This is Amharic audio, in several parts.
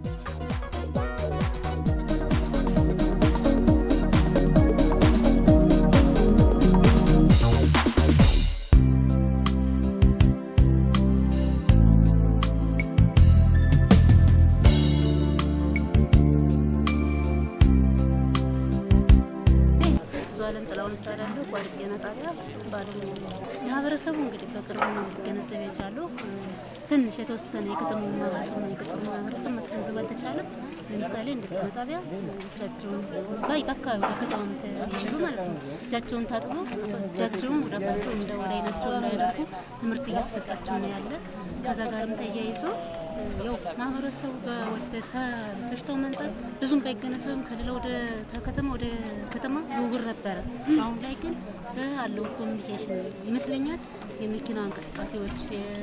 ብዙ አለም ጥላውን እባላለሁ። ቋሪ ጤና ጣቢያ ባለሙያ ነኝ። ማህበረሰቡ እንግዲህ በቅርቡ ነው ሊገነዘብ የቻለው ትንሽ የተወሰነ የከተማው ማህበረሰብ ነው የገጠሩ ማህበረሰብ ማስገንዘብ አልተቻለም። ለምሳሌ እንደ ጤና ጣቢያ እጃቸውን ባይ በአካባቢ በከተማ ተያይዞ ማለት ነው እጃቸውን ታጥቦ እጃቸውን ወደ አፋቸው እንደ ወደ አይናቸው እንዳያደርጉ ትምህርት እየተሰጣቸው ነው ያለ። ከዛ ጋርም ተያይዞ ያው ማህበረሰቡ ወደ በሽታው መንጠር ብዙም ባይገነዘብም ከሌላ ወደ ከተማ ወደ ከተማ ዝውውር ነበረ። አሁን ላይ ግን በአለው ኮሚኒኬሽን ይመስለኛል የመኪና እንቅስቃሴዎች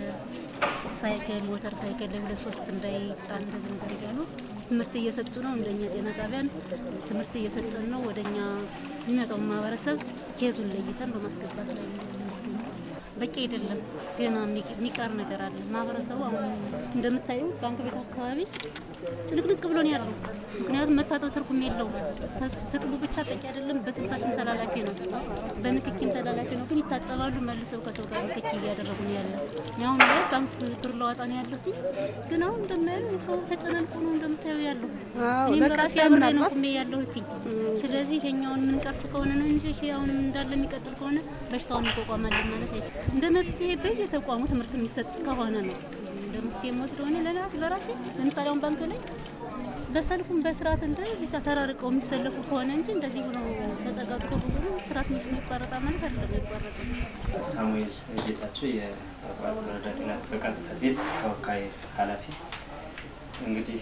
ሳይክል፣ ሞተር ሳይክል ለሁለት ሶስት እንዳይጫን እንደዚህ ነገር እያሉ ትምህርት እየሰጡ ነው። እንደኛ ጤና ጣቢያን ትምህርት እየሰጠን ነው። ወደኛ የሚመጣውን ማህበረሰብ ኬዙን ለይተን በማስገባት ላይ ነው የምንገኘው። በቂ አይደለም፣ ገና የሚቀር ነገር አለ። ማህበረሰቡ አሁን እንደምታዩ ባንክ ቤት አካባቢ ጭንቅንቅ ብሎ ነው ያለው። ምክንያቱም መታጠብ ትርጉም የለው። ትጥቡ ብቻ በቂ አይደለም፣ በትንፋሽም ተላላፊ ነው፣ በንክኪም ተላላፊ ነው። ግን ይታጠባሉ፣ መልሰው ከሰው ጋር ንክኪ እያደረጉ ነው ያለ። አሁን ላይ ባንክ ብር ለዋጣ ነው ያለሁት፣ ግን አሁን እንደማየው የሰው ተጨናንቆ ነው እንደምታየው ያለው። እኔም በራሴ አብሬ ነው ቁሜ ያለሁት። ስለዚህ ይሄኛውን የምንቀርፍ ከሆነ ነው እንጂ ይሄ አሁን እንዳለ የሚቀጥል ከሆነ በሽታውን እንቋቋማለን ማለት አይደለም። እንደ መፍትሄ በየተቋሙ ትምህርት የሚሰጥ ከሆነ ነው እንደ መፍትሄ የምወስደው እኔ ለራሴ ለራሴ ለምሳሌ አሁን ባንክ ላይ በሰልፉም በስርዓት እንደዚህ ተራርቀው የሚሰለፉ ከሆነ እንጂ እንደዚህ ሆኖ ተጠጋግቶ ብዙ ትራንስሚሽን ይቋረጣል ማለት አይደለም። ይቋረጣል። ሳሙኤል ጌታቸው የቋሪ ወረዳ ጤና ጥበቃ ጽሕፈት ቤት ተወካይ ኃላፊ። እንግዲህ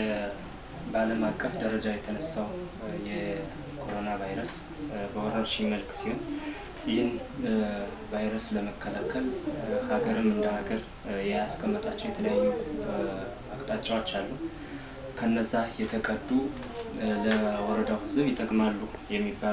በዓለም አቀፍ ደረጃ የተነሳው የኮሮና ቫይረስ በወረርሽኝ መልክ ሲሆን ይህን ቫይረስ ለመከላከል ሀገርም እንደ ሀገር ያስቀመጣቸው የተለያዩ አቅጣጫዎች አሉ። ከነዛ የተቀዱ ለወረዳው ሕዝብ ይጠቅማሉ የሚባሉ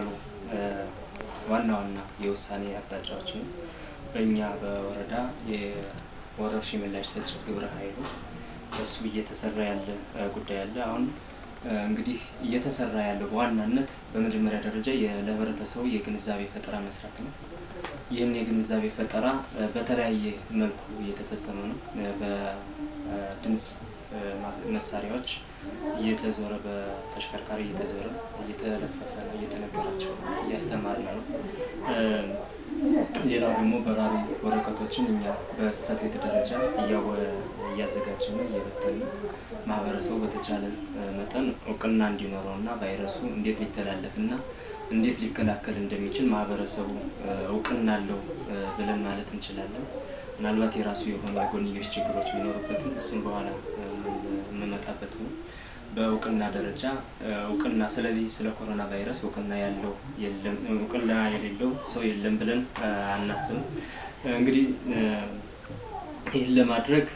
ዋና ዋና የውሳኔ አቅጣጫዎችን በእኛ በወረዳ የወረርሽኝ ምላሽ ሰጪ ግብረ ኃይሉ እሱ እየተሰራ ያለ ጉዳይ አለ። አሁን እንግዲህ እየተሰራ ያለው በዋናነት በመጀመሪያ ደረጃ ለህብረተሰቡ የግንዛቤ ፈጠራ መስራት ነው። ይህን የግንዛቤ ፈጠራ በተለያየ መልኩ እየተፈጸመ ነው። በድምፅ መሳሪያዎች እየተዞረ በተሽከርካሪ እየተዞረ እየተለፈፈ እየተነገራቸው እያስተማርን ነው። ሌላው ደግሞ በራሪ ወረቀቶችን እኛ በጽህፈት ቤት ደረጃ እያዘጋጀን እየበተን ማህበረሰቡ በተቻለ መጠን እውቅና እንዲኖረው እና ቫይረሱ እንዴት ሊተላለፍ እና እንዴት ሊከላከል እንደሚችል ማህበረሰቡ እውቅና አለው ብለን ማለት እንችላለን። ምናልባት የራሱ የሆኑ የጎንዮሽ ችግሮች ቢኖሩበትም እሱም በኋላ የምመጣበት ነው። በእውቅና ደረጃ እውቅና ስለዚህ ስለ ኮሮና ቫይረስ እውቅና ያለው የለም እውቅና የሌለው ሰው የለም ብለን አናስብም። እንግዲህ ይህን ለማድረግ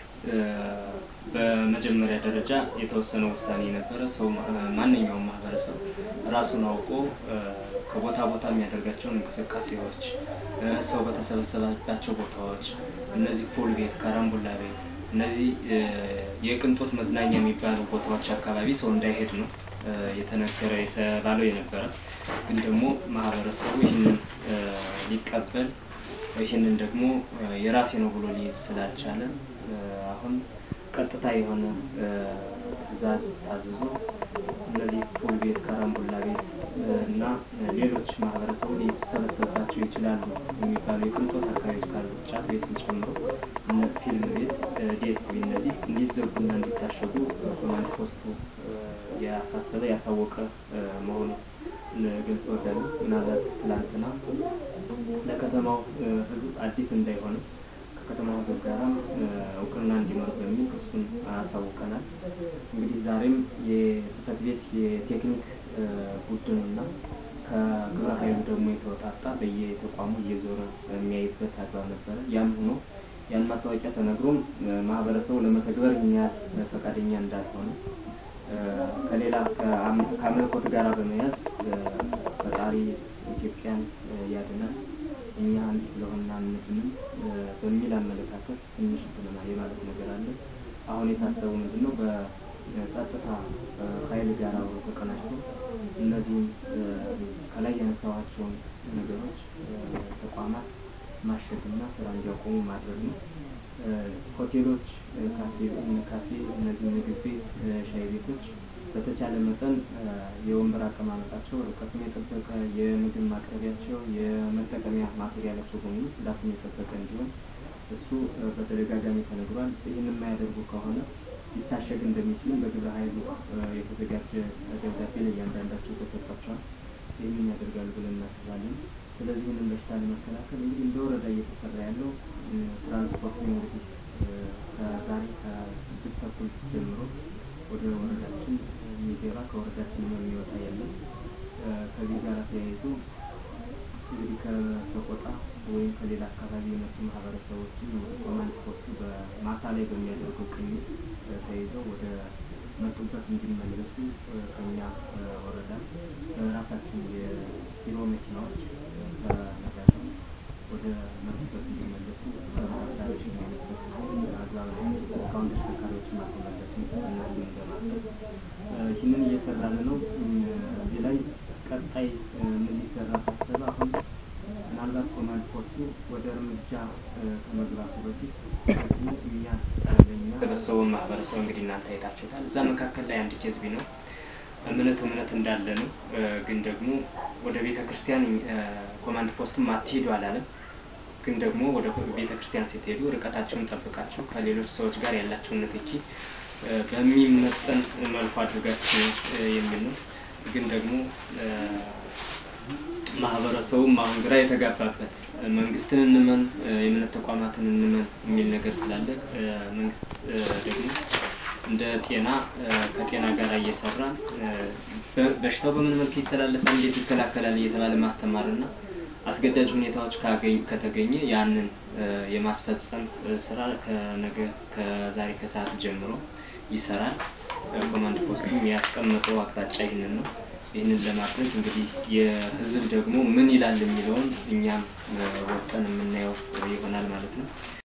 በመጀመሪያ ደረጃ የተወሰነ ውሳኔ የነበረ ሰው ማንኛውም ማህበረሰብ ራሱን አውቆ ከቦታ ቦታ የሚያደርጋቸውን እንቅስቃሴዎች ሰው በተሰበሰበባቸው ቦታዎች እነዚህ ፑል ቤት፣ ካራምቡላ ቤት እነዚህ የቅንጦት መዝናኛ የሚባሉ ቦታዎች አካባቢ ሰው እንዳይሄድ ነው የተነገረ የተባለው የነበረ። ግን ደግሞ ማህበረሰቡ ይህንን ሊቀበል ይህንን ደግሞ የራሴ ነው ብሎ ሊይዝ ስላልቻለ አሁን ቀጥታ የሆነ ትዕዛዝ ታዝዞ እነዚህ ፑል ቤት፣ ካራምቡላ ቤት እና ሌሎች ማህበረሰቡ ሊሰበሰብባቸው ይችላሉ የሚባሉ የቅንጦት አካባቢዎች ካሉ ጫት ቤትን ጨምሮ እነ ፊልም ቤት፣ ዲኤስቲቪ እነዚህ እንዲዘጉና እንዲታሸጉ ኮማንድ ፖስቱ ያሳሰበ ያሳወቀ መሆኑ ግልጽ ወደሉ ምናልባት ትላንትና ለከተማው ሕዝብ አዲስ እንዳይሆነ ከከተማው ሕዝብ ጋራ እውቅና እንዲኖር በሚል እሱን አሳውቀናል። እንግዲህ ዛሬም የጽህፈት ቤት የቴክኒክ ቡድንና ከግብረ ኃይሉ ደግሞ የተወጣጣ በየተቋሙ እየዞረ የሚያይበት አግባብ ነበረ። ያም ሆኖ ያን ማስታወቂያ ተነግሮም ማህበረሰቡ ለመተግበር ምን ያህል ፈቃደኛ እንዳልሆነ ከሌላ ከአምልኮት ጋር በመያዝ ፈጣሪ ኢትዮጵያን ያድናል እኛ አንድ ስለሆነ አንድንም በሚል አመለካከት ትንሽ ትንና የማለት ነገር አለ። አሁን የታሰቡ ምንድን ነው ጸጥታ ኃይል ጋር አብሮ ተቀናጅቶ እነዚህም ከላይ ያነሳኋቸውን ነገሮች ተቋማት ማሸግና ስራ እንዲያቆሙ ማድረግ ነው። ሆቴሎች፣ ካፌ፣ ካፌ እነዚህ ምግብ ቤት፣ ሻይ ቤቶች በተቻለ መጠን የወንበር አቀማመጣቸው ርቀቱን የጠበቀ የምግብ ማቅረቢያቸው የመጠቀሚያ ማቴሪያላቸው በሙሉ ጽዳቱን የጠበቀ እንዲሆን እሱ በተደጋጋሚ ተነግሯል። ይህን የማያደርጉ ከሆነ ሊታሸግ እንደሚችልም በግብረ ኃይሉ የተዘጋጀ ደብዳቤ ለእያንዳንዳቸው ተሰጥቷቸዋል። ይህንን ያደርጋሉ ብለን እናስባለን። ስለዚህ ይህንን በሽታ ለመከላከል እንግዲህ እንደ ወረዳ እየተሰራ ያለው ትራንስፖርት እንግዲህ ከዛሬ ከስድስት ተኩል ጀምሮ ወደ ወረዳችን የሚገባ ከወረዳችን የሚወጣ የለም። ከዚህ ጋር ተያይዞ እንግዲህ ከሰቆጣ ወይም ከሌላ አካባቢ የመጡ ማህበረሰቦችን ኮማንድ ፖስቱ በማታ ላይ በሚያደርገው ቅኝት ተይዘው ወደ መጡበት እንዲመለሱ ከኛ ወረዳ በራሳችን የቢሮ መኪናዎች ከነጋቸው ወደ መጡበት እንዲመለሱ ተሽከርካሪዎች የሚመለሱበት አግባብ ላይ እስካሁን ተሽከርካሪዎችን ማስመለስን እነሱን በማድረስ ይህንን እየሰራን ነው። እዚህ ላይ ቀጣይ ምን ሊሰራ ታሰበ? አሁን ምናልባት ኮማንድ ፖስቱ ወደ እርምጃ ከመግባቱ በፊት ህዝቡ እኛ ለኛ የተሰበሰበውን ማህበረሰብ እንግዲህ እናንተ አይታችሁታል። እዛ መካከል ላይ አንድ ኬዝ ቢኖር እምነት እምነት እንዳለ ነው። ግን ደግሞ ወደ ቤተ ክርስቲያን ኮማንድ ፖስቱም አትሄዱ አላለም። ግን ደግሞ ወደ ቤተ ክርስቲያን ስትሄዱ ርቀታቸውን ጠብቃችሁ ከሌሎች ሰዎች ጋር ያላቸውን ንክኪ በሚመጠን መልኩ አድርጋችሁ የሚል ነው። ግን ደግሞ ማህበረሰቡም አሁን ግራ የተጋባበት መንግስትን እንመን የእምነት ተቋማትን እንመን የሚል ነገር ስላለ መንግስት ደግሞ እንደ ጤና ከጤና ጋር እየሰራ በሽታው በምን መልክ ይተላለፋል፣ እንዴት ይከላከላል እየተባለ ማስተማርና አስገዳጅ ሁኔታዎች ከተገኘ ያንን የማስፈጸም ስራ ከነገ ከዛሬ ከሰዓት ጀምሮ ይሰራል። ኮማንድ ፖስቱ ያስቀመጠው አቅጣጫ ይህንን ነው። ይህንን ለማድረግ እንግዲህ የህዝብ ደግሞ ምን ይላል የሚለውን እኛም ወጠን የምናየው ይሆናል ማለት ነው።